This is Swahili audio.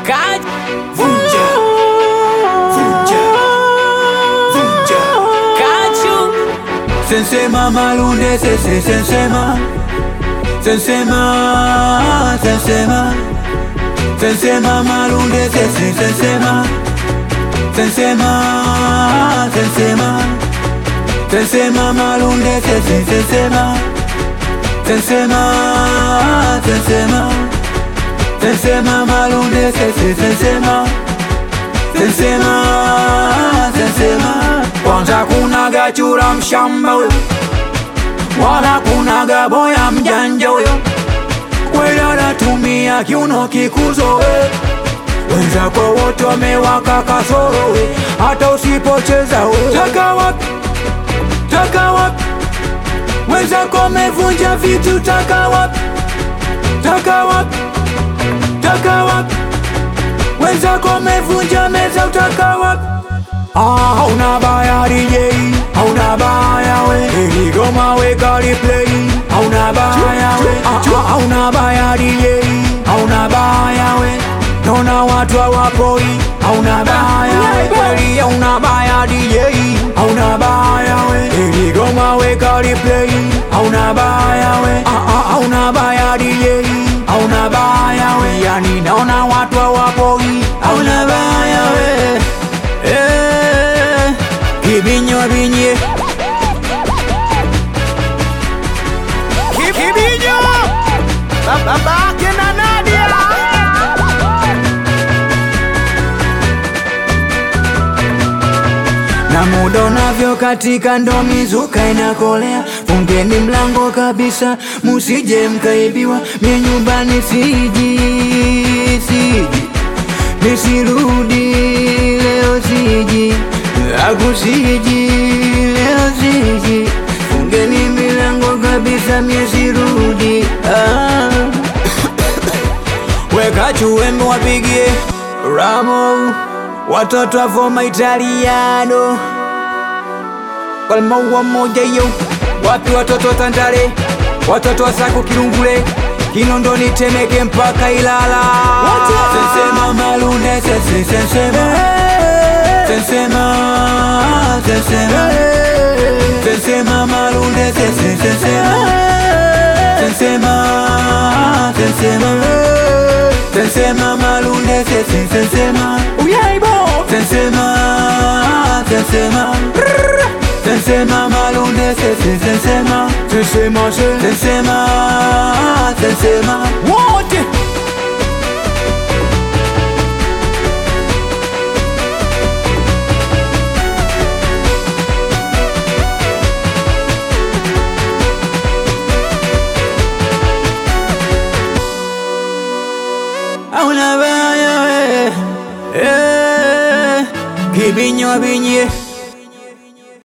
Kaj Vunja, vunja, vunja. Kachu Sensema malunde sese sensema Sensema, sensema Sensema malunde sese sensema Sensema, sensema Sensema malunde sese sensema Sensema, sensema Sensema malunde sese sensema Sensema, sensema Kwanza kuna gachura mshamba huyo Wala kuna gaboya mjanja huyo Kweli anatumia kiuno kikuzo we Wenzako wote wamewaka kasoro we Hata usipocheza we Taka wapi, taka wapi Wenzako wamevunja vitu taka wapi Taka wapi, taka wapi Wenzako wamevunja meza utaka wapi Ah, hauna baya DJ, hauna baya we Hili goma we kali play, hauna baya we Ah, ah, hauna baya DJ, hauna baya we Nona watu hawapoi, hauna baya we Kweli hauna baya DJ, hauna baya we Hili goma we kali play, hauna baya we Ah, ah, hauna baya DJ, hauna baya we Yani naona watu hawapoi, hauna baya we Eh, Kibinyo binye Kibinyo Babake na Nadia na muda unavyo katika ndo mizuka inakolea, fungeni mlango kabisa, musije mkaibiwa. Mie nyumbani siji siji, nisirudi leo siji, akusiji leo siji, fungeni milango kabisa, mie sirudi ah. Weka chuembe wapigie Ramo Watoto wa Foma Italiano Kwa maua moja yo Wapi watoto wa Tandale Watoto wa Sako Kirungule Kinondoni Temeke mpaka Ilala Sensema Malunde Sense Sensema Sensema Sensema Sensema Malunde Sense Sensema Sensema Sensema Sensema Malunde Sense Sensema Uyaibo Sensema Sensema Sensema Malunde Sense Sensema Sensema Sensema Sensema Wote Hauna baya we eh, Kibinyo binye